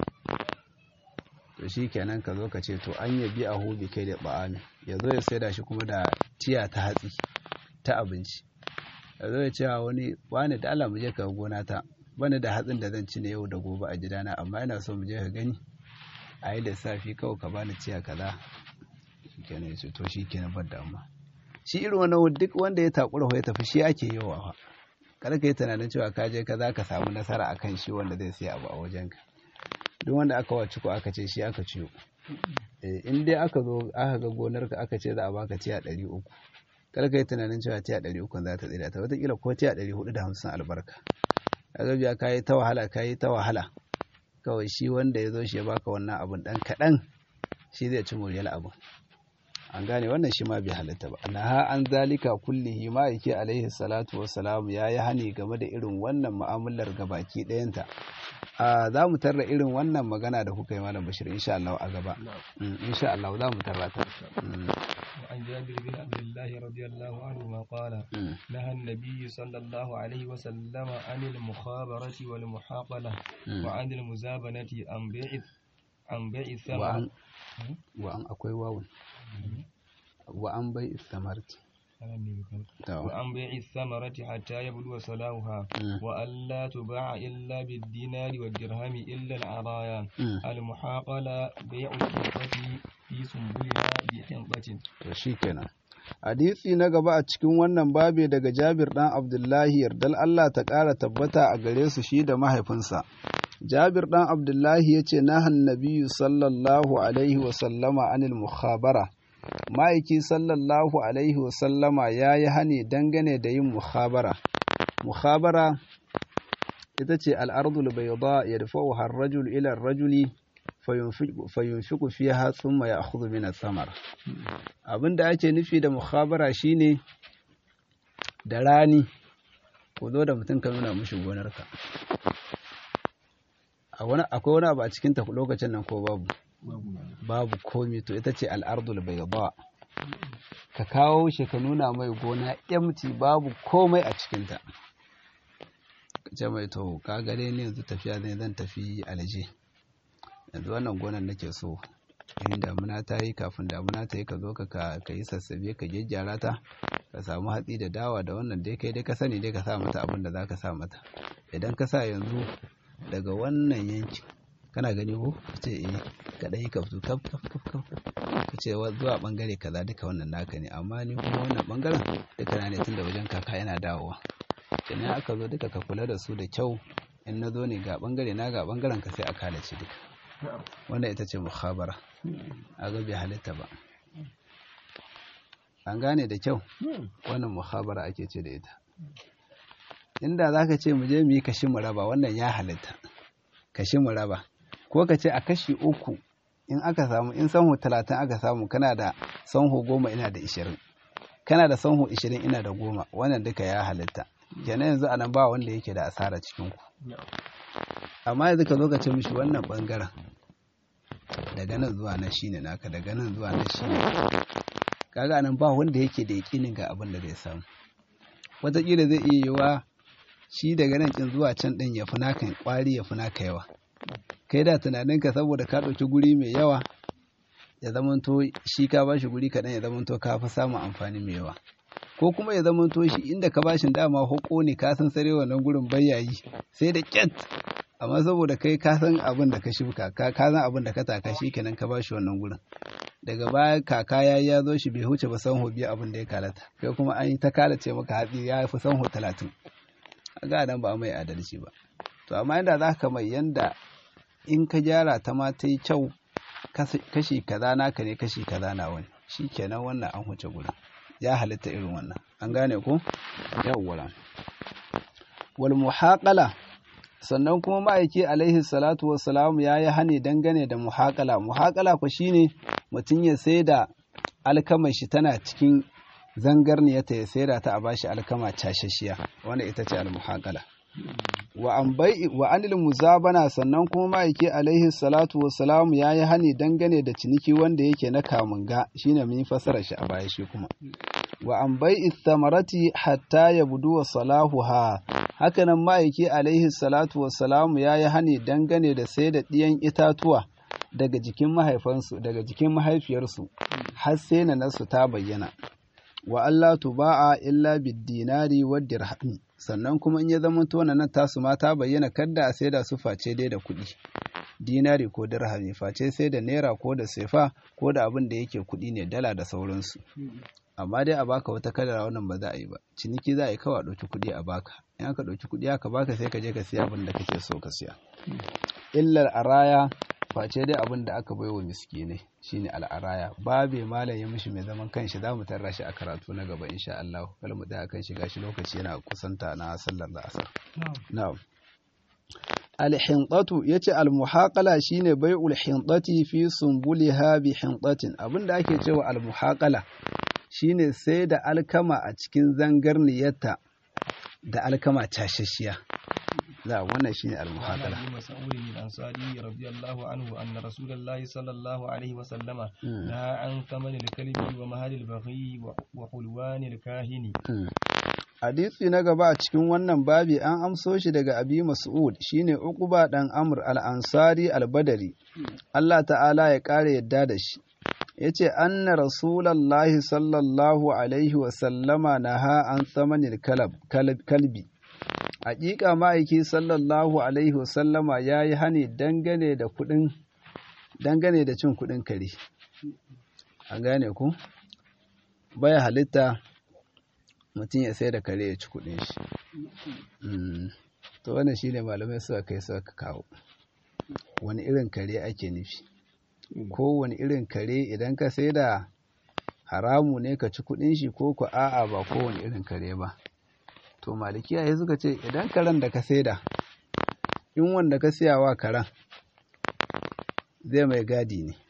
to shi kenan ka zo ka ce to an yabi a hobi kai da ba'ami ya zo ya saida shi kuma da tiya ta hatsi ta abinci ya zo ya ce wani wani da Allah mu je ka gona ta bani da hatsin da zan ci na yau da gobe a gidana amma ina so mu je ka gani a yi lissafi kawai ka bani tiya kaza shi kenan ya ce to shi kenan ban damuwa shi irin wannan duk wanda ya takura ya tafi shi ake yawa fa kada ka yi tunanin cewa ka je ka za ka samu nasara akan shi wanda zai siya abu a wajenka duk wanda aka wace ko aka ce shi aka ciyo in dai aka zo aka ga gonarka aka ce za a baka tiya ɗari uku kar ka yi tunanin cewa tiya ɗari uku za ta tsira ta wataƙila ko tiya ɗari hudu da hamsin albarka ka ga biya ka yi ta wahala ka yi ta wahala kawai shi wanda ya zo shi ya baka wannan abun ɗan kaɗan shi zai ci moriyar abun an gane wannan shi ma bai halatta ba naha an zalika kullihi ma yake alaihi salatu wassalam ya yi hani game da irin wannan mu'amalar gabaki ɗayanta za mu tarra irin wannan magana da kuka yi malam bashir insha Allah a gaba insha Allah za mu tarra ta وعن جابر بن عبد الله رضي الله عنهما قال نهى النبي صلى الله عليه وسلم عن المخابرة والمحاقلة وعن المزابنة عن بيع عن بيع الثمر وعن أكوي واو وعن بيع الثمرة وعن بيع الثمرة حتى يبدو صلاحها وألا تباع إلا بالدينار والدرهم إلا العرايا المحاقلة بيع الحنطة في سنبلها بحنطة shikenan hadisi na gaba a cikin wannan babe daga Jabir dan Abdullahi yardal Allah ta ƙara tabbata a gare su shi da mahaifinsa Jabir dan Abdullahi yace nahan nabiyyu sallallahu alaihi wa sallama anil mukhabara ma'aiki sallallahu alaihi wasallama ya yi hane dangane da yin muhabara muhabara ita ce al'ardul bai ba ya dafa har rajul ilar rajuli fayunfiku fiye hatsun mai a min samar abinda ake nufi da muhabara shine da rani ko zo da mutum ka nuna mushi gonarka akwai wani abu a cikin ta lokacin nan ko babu babu komi to ita ce al'ardul bai ba ka kawo shi ka nuna mai gona empty babu komai a cikinta ka ce mai to ka gare ni yanzu tafiya ne zan tafi alje yanzu wannan gonan nake so in damuna ta yi kafin damuna ta yi ka zo ka ka yi sassabe ka gyaggyara ta ka samu hatsi da dawa da wannan dai kai dai ka sani dai ka sa mata abin da za ka sa mata idan ka sa yanzu daga wannan yankin kana gani ko ce eh ka dai ka fito kaf kaf kaf kaf ka ce zuwa bangare kaza duka wannan naka ne amma ni kuma wannan bangaren duka na ne tun da wajen kaka yana dawowa kenan aka zo duka ka kula da su da kyau in na zo ne ga bangare na ga bangaren ka sai a kalace duka wannan ita ce mukhabara a ga bai halitta ba an gane da kyau wannan mukhabara ake ce da ita inda za ka ce mu je mu yi kashi mu raba wannan ya halitta kashi mu raba ko ka ce a kashi uku in aka samu in sanhu talatin aka samu kana da sanhu goma ina da ishirin kana da sanhu ishirin ina da goma wannan duka ya halitta kenan yanzu a nan ba wanda yake da asara cikin ku amma yanzu ka zo ka ce mishi wannan bangaren daga nan zuwa nan shine naka daga nan zuwa nan shine kaga nan ba wanda yake da yakinin ga abin da zai samu wataƙila zai iya yiwa shi daga nan kin zuwa can ɗin ya fi naka ƙwari ya fi naka yawa kai da tunaninka saboda ka ɗauki guri mai yawa ya zamanto shi ka bashi guri kaɗan ya zamanto ka fi samun amfani mai yawa ko kuma ya zamanto shi inda ka bashin dama hoko ne ka san sare wannan gurin bayyayi sai da ƙyat amma saboda kai ka san abin da ka shuka ka san abin da ka taka shi kenan ka bashi wannan gurin daga baya kaka ya ya zo shi bai huce ba sanho biyu abin da ya kalata kai kuma an yi ta kalace maka hatsi ya fi sanho talatin ga nan ba mai adalci ba to amma yanda za ka mai yanda in ka gyara ta ma ta yi kyau kashi kaza naka ne kashi kaza na wani shi kenan wannan an huce guda ya halitta irin wannan an gane ko yawwa wal muhaqala sannan kuma ma'aiki alaihi salatu wassalam ya yi hane dangane da muhaqala muhaqala ku shine mutum ya sai da alkamar shi tana cikin zangarniyarta ya saida ta a bashi alkama cashashiya wanda ita ce almuhaqala wa an bai wa anil muzabana sannan kuma ma'aiki alaihi salatu wassalam ya yi hani dangane da ciniki wanda yake na kamunga shine mun fasara shi a baya shi kuma wa an bai thamarati hatta yabdu wa salahuha hakanan ma'aiki alaihi salatu wassalam ya yi hani dangane da sai da ɗiyan itatuwa daga jikin mahaifansu daga jikin mahaifiyarsu har sai na nasu ta bayyana wa Allah tuba'a illa bid-dinari wa dirhami sannan kuma in ya zama to nan tasu ma ta bayyana kadda a saida su face dai da kuɗi dinari ko dirhami face sai da naira ko da sefa ko da abin da yake kuɗi ne dala da sauransu amma dai a baka wata kadara wannan ba za a yi ba ciniki za a yi kawai a ɗauki kuɗi a baka in aka ɗauki kuɗi aka baka sai ka je ka siya abin da kake so ka siya illar araya face dai abin da aka baiwa miskinai shine al'araya babe malam ya mishi mai zaman kanshi za mu tarra shi a karatu na gaba insha Allah kala mu tsaya kan shi gashi lokaci yana kusanta na sallar asar na'am al-hinqatu yace al-muhaqala shine bai'ul hinqati fi sumbuliha bi hinqatin abinda ake cewa al-muhaqala shine sai da alkama a cikin zangarniyarta da alkama tashashiya لا wannan shine al-muhaqala عن مسعود الأنصاري رضي الله عنه أن رسول الله صلى الله عليه وسلم نهى عن ثمن الكلب ومهل البغي وحلوان الكاهن Hadisi na gaba a cikin wannan babi an amso shi daga Abi Mas'ud shine Uqba dan Amr al-Ansari al-Badari Allah ta'ala ya kare yadda da shi yace anna rasulullahi sallallahu alaihi wa sallama naha an thamanil kalab kalbi Hakika ma'aiki sallallahu Alaihi wasallama ya yi hani dangane da kuɗin dangane da cin kuɗin kare. An gane ku? Baya halitta mutum ya sai da kare ya ci kuɗin shi. To wannan shi ne malamai suka kai suka kawo. Wani irin kare ake nufi? Ko wani irin kare idan ka sai da haramu ne ka ci kuɗin shi ko ku a'a ba kowane irin kare ba. to malikiya ya suka ce idan karen da ka saida in wanda ka siya wa karen zai mai gadi ne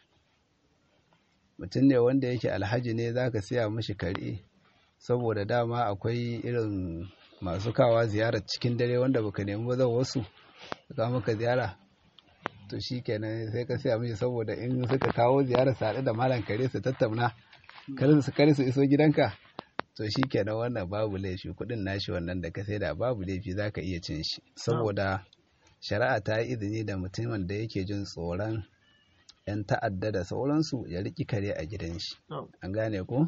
mutum ne wanda yake alhaji ne za ka siya mashi kare saboda dama akwai irin masu kawa ziyarar cikin dare wanda baka nemi ba zan wasu ka maka ziyara to shi kenan sai ka siya mashi saboda in suka kawo ziyarar su haɗu da malam kare su tattauna kare su iso gidanka to shi kenan wannan babu laifi kudin nashi wannan da ka saida babu laifi za ka iya cin shi saboda shari'a ta yi izini da mutumin da yake jin tsoron yan ta'adda da sauransu ya riki kare a gidan shi an gane ko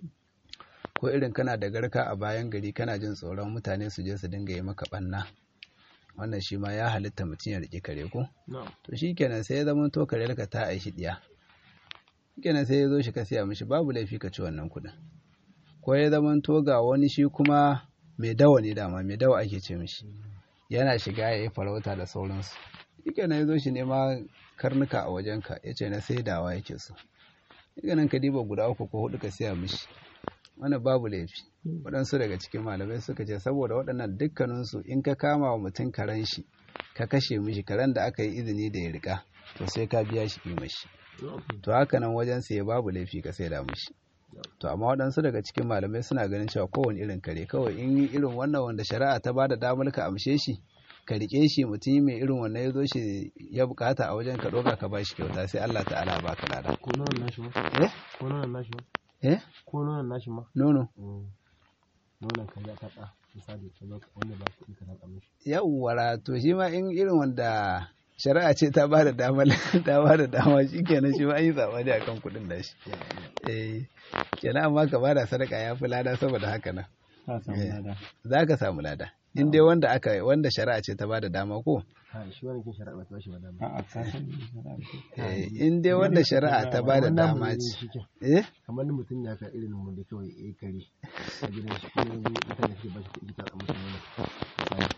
ko irin kana da garka a bayan gari kana jin tsoron mutane su je su dinga yi maka banna wannan shi ma ya halitta mutum ya riki kare ko to shi kenan sai ya zama to kare ka ta aishi diya kenan sai ya zo shi ka siya mishi babu laifi ka ci wannan kudin ko ya zamanto ga wani shi kuma mai dawa ne dama mai dawa ake ce mishi yana shiga ya yi farauta da sauransu yake na ya zo shi nema karnuka a wajenka ya ce na saidawa yake so yake nan ka diba guda uku ko hudu ka siya mishi wani babu laifi waɗansu daga cikin malamai suka ce saboda waɗannan dukkaninsu in ka kama wa mutum karen shi ka kashe mishi karen da aka yi izini da ya rika to sai ka biya shi kima shi to haka nan wajen sai babu laifi ka saida mishi to amma waɗansu daga cikin malamai suna ganin cewa kowane irin kare kawai in yi irin wannan wanda shari'a ta bada damar ka amshe shi ka rike shi mutum mai irin wannan ya zo shi ya bukata a wajen ka ɗauka ka ba shi kyauta sai Allah ta'ala ba ka lada ko nonon nashi ma eh ko nonon nashi ma eh ko nonon nashi ma nono nonon ka ya taɓa misali ka zo wanda ba kuɗi ka taɓa mishi yawwara to shi ma in irin wanda shari'a ce ta ba da dama ta ba da dama shi kenan shi ma an yi zamani akan kuɗin da shi eh kenan amma ka ba da sadaka ya fi lada saboda haka nan ka samu lada za ka samu lada in dai wanda aka wanda shari'a ce ta bada dama ko ha shi wani kin shari'a ba ta bashi ba dama A'a ka san shari'a Eh, in dai wanda shari'a ta bada Kamar namu dama ne ce shi ke. eh kamar ni mutum ya ka irin mu da kawai ya kare a gidan shi kuma yanzu mutane suke bashi kuɗi ta musu wani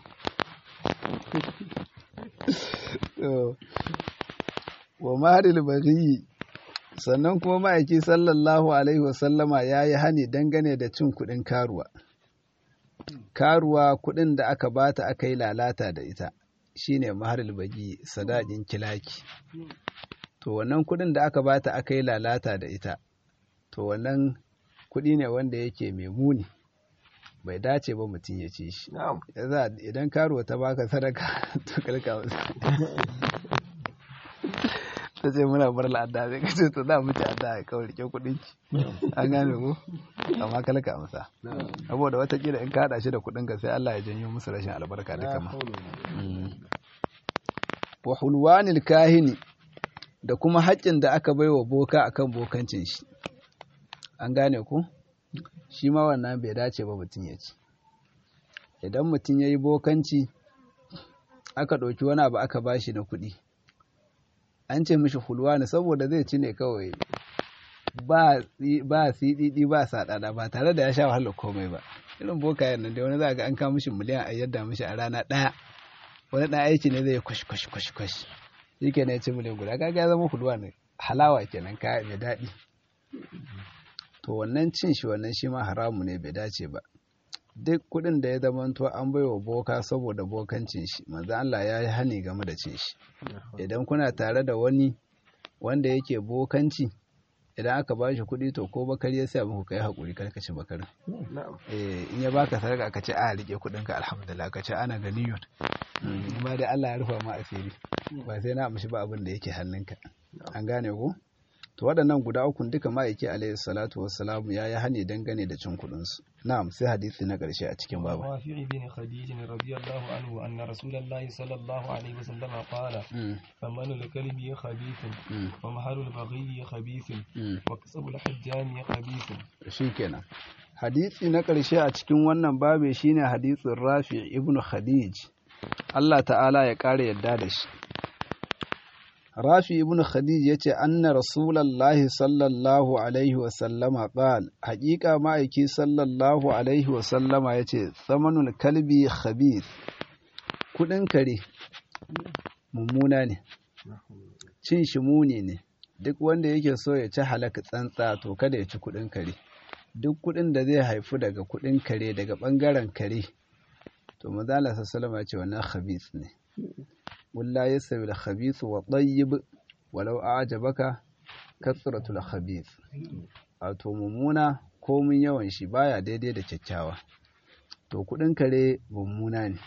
To, wa maharil baghi sannan kuma ma'aiki sallallahu alaihi wasallama ya yi hani dangane da cin kuɗin karuwa karuwa kuɗin da aka bata aka yi lalata da ita shine maharil baghi sadakin kilaki to wannan kuɗin da aka bata aka yi lalata da ita to wannan kuɗi ne wanda yake mai muni bai dace ba mutum ya ci shi na'am Yaza idan karuwa ta baka sadaka to kalka masa ta ce muna bar la'adda sai ka ce to za mu ci adda ya kawai rike kuɗin ki an gane ko amma kalka masa na'am saboda watakila in ka haɗa shi da kuɗin ka sai Allah ya janyo musu rashin albarka duka ma wa hulwanil kahini da kuma haƙƙin da aka bai wa boka akan bokancin shi an gane ku shi ma wannan bai dace ba mutum ya ci idan mutum ya yi bokanci aka ɗauki wani abu aka ba shi na kuɗi an ce mishi hulwani saboda zai ci ne kawai ba ba siɗiɗi ba saɗaɗa ba tare da ya sha wahalar komai ba irin bokayen nan dai wani za ga an kawo mishi miliyan a yadda mishi a rana ɗaya wani ɗan aiki ne zai kwashi kwashi kwashi kwashi shi ke ya ci miliyan guda kaga ya zama hulwa ne halawa kenan kaya mai daɗi to wannan cin shi wannan shi ma haramu ne bai dace ba duk kuɗin da ya zamanto an bai wa boka saboda bokancin shi manzo Allah ya yi hani game da cin shi idan kuna tare da wani wanda yake bokanci idan aka ba shi kuɗi to ko bakari ya sa muku kai haƙuri kar ka ci bakarin na'am eh in ya baka sadaka ka ce a rike kuɗin ka alhamdulillah ka ce ana ganiyun amma dai Allah ya rufa ma asiri ba sai na amshi ba abin da yake hannunka an gane ko to waɗannan guda ukun duka ma'aiki alaihi salatu wassalamu ya yi hani dangane da cin kuɗin su na'am sai hadisi na ƙarshe a cikin babu رافع بن خديج رضي الله عنه أن رسول الله صلى الله عليه وسلم قال Mm, ثمن الكلب خبيث mm, ومهر البغي خبيث mm. وكسب الحجام خبيث shikenan hadisi na ƙarshe a cikin wannan babe shine hadisin Rafi ibn Khadij Allah ta'ala ya ƙara yadda da shi Rafi ibn Khadij yace anna Rasulullahi sallallahu alaihi wa sallama qal haƙiƙa ma'aiki sallallahu alaihi wa sallama yace samanul kalbi khabith kudin kare mummuna ne cin shi muni ne duk wanda yake so ya ci halaka tsantsa to kada ya ci kudin kare duk kudin da zai haifu daga kudin kare daga bangaren kare to manzala sallallahu ya ce wannan khabith ne walla yasawi al-khabith wa tayyib walau a'jabaka kasratul khabith wato mummuna komin yawan shi baya daidai da kyakkyawa to kudin kare mummuna ne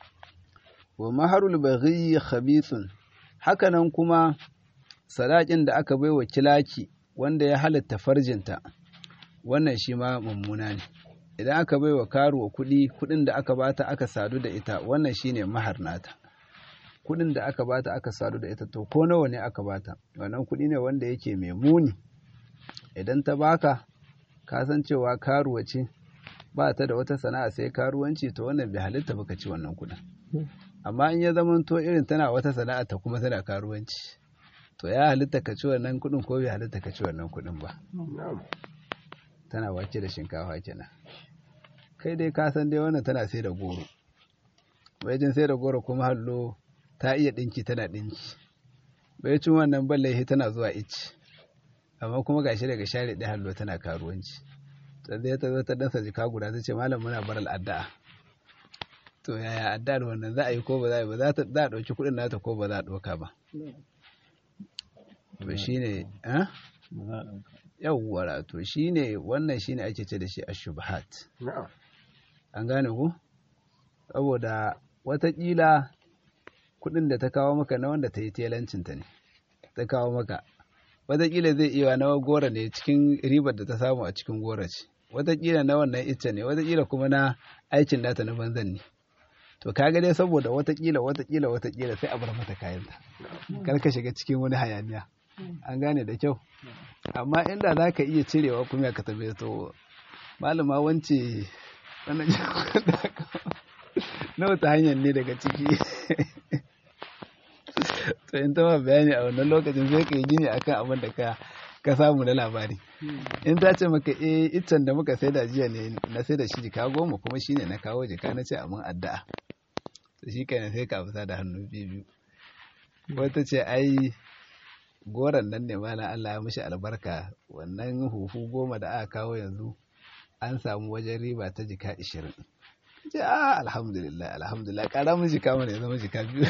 wa maharul baghi khabithun hakanan kuma sadakin da aka baiwa kilaki wanda ya halatta farjinta wannan shi ma mummuna ne idan aka baiwa karuwa kuɗi kuɗin da aka bata aka sadu da ita wannan shine mahar nata kuɗin da aka bata aka sadu da ita to ko nawa ne aka bata wannan kuɗi ne wanda yake mai muni idan ta baka ka san cewa karuwa ce ba ta da wata sana'a sai karuwanci to wannan bai halitta baka ci wannan kuɗin amma in ya zama to irin tana wata sana'a ta kuma tana karuwanci to ya halitta ka ci wannan kuɗin ko bai halitta ka ci wannan kuɗin ba na'am tana wake da shinkafa kenan kai dai ka san dai wannan tana sai da goro jin sai da goro kuma hallo ta iya ɗinki tana ɗinki cin wannan ballahi tana zuwa ici amma kuma gashi daga share ɗaya hallo tana karuwanci ta zai ta zo ta dasa jika guda ta ce malam muna bar al'adda to yaya addu'ar wannan za a yi ko ba za a yi ba za ta za a ɗauki kuɗin nata ko ba za a ɗauka ba to shine eh yawwa to shine wannan shine ake ce da shi ashubhat na'am an gane ku saboda watakila kuɗin da ta kawo maka na wanda ta yi telancinta ne ta kawo maka watakila zai iya na gora ne cikin ribar da ta samu a cikin gora ce watakila na wannan ita ne watakila kuma na aikin nata na banzan ne to kaga dai saboda watakila watakila watakila sai a bar mata kayanta kar ka shiga cikin wani hayaniya an gane da kyau amma inda za ka iya cirewa kuma ka tabe to malama wance wannan na wata hanyar ne daga ciki to in ta ma bayani a wannan lokacin sai ka yi gini akan abin da ka ka samu na labari in ta ce maka eh iccen da muka sai da jiya ne na sai da shi jika goma kuma shine na kawo jika na ce amin addu'a to shi kenan sai ka fita da hannu biyu wata ce ai goron nan ne malam Allah ya mishi albarka wannan hufu goma da aka kawo yanzu an samu wajen riba ta jika ishirin ce a alhamdulillah alhamdulillah kara mun jika mana ya zama jika biyu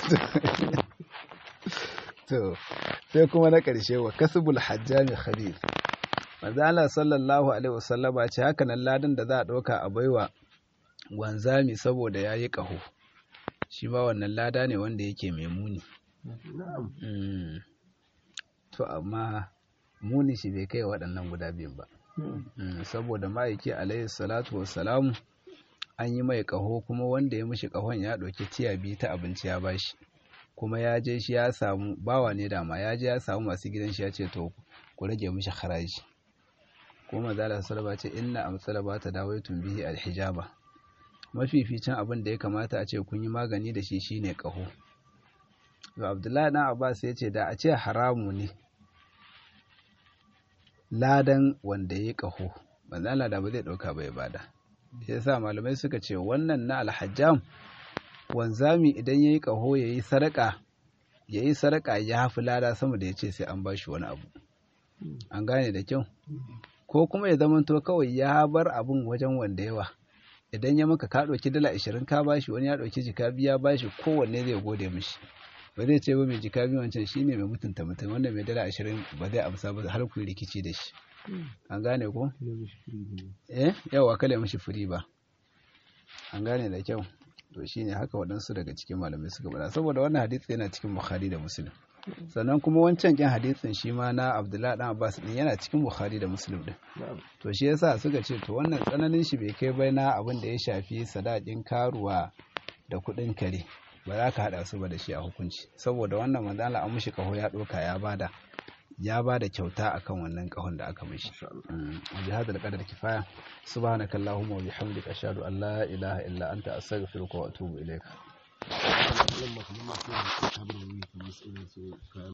to sai kuma na ƙarshe wa kasbul hajjami khabir manzo Allah sallallahu alaihi wasallama ce haka nan ladan da za a ɗauka a baiwa wanzami saboda yayi ƙaho shi ma wannan lada ne wanda yake mai muni to amma muni shi bai kai waɗannan guda biyun ba saboda ma'aiki alaihi salatu wassalamu an yi mai ƙaho kuma wanda ya mishi ƙahon ya ɗauki tiya biyu ta abinci ya bashi kuma ya je shi ya samu bawa ne dama ya je ya samu masu gidan shi ya ce to ku rage mishi haraji kuma zala salaba ce inna amsala ba ta dawaitun bihi alhijaba mafificin abin da ya kamata a ce kun yi magani da shi shine ƙaho to abdullahi dan abbas ya ce da a ce haramu ne ladan wanda ya ƙaho manzala da ba zai ɗauka bai bada ya sa malamai suka ce wannan na alhajjam wanzami idan ya yi ƙaho ya yi sadaka ya yi sadaka ya hafi lada sama da ya ce sai an ba shi wani abu an gane da kyau ko kuma ya zamanto kawai ya bar abun wajen wanda yawa idan ya maka ka ɗauki dala ashirin ka bashi wani ya ɗauki jika biya bashi kowanne zai gode mishi ba zai ce ba mai jika biyu wancan shine mai mutunta mutum wanda mai dala ashirin ba zai amsa ba har ku rikici da shi an gane ko eh yawa kale mishi firi ba an gane da kyau to shine haka waɗansu daga cikin malamai suka bada saboda wannan hadisi yana cikin bukhari da muslim sannan kuma wancan kin hadisin shi ma na abdullahi dan abbas din yana cikin bukhari da muslim din to shi yasa suka ce to wannan tsananin shi bai kai bai na abin da ya shafi sadakin karuwa da kuɗin kare ba za ka haɗa su ba da shi a hukunci saboda wannan manzala an mushi kaho ya ɗauka ya bada ya ba da kyauta akan wannan kahon da aka mishi wa bi hadal qadar kifaya subhanaka allahumma wa bihamdika ashhadu an la ilaha illa anta astaghfiruka wa atubu ilayk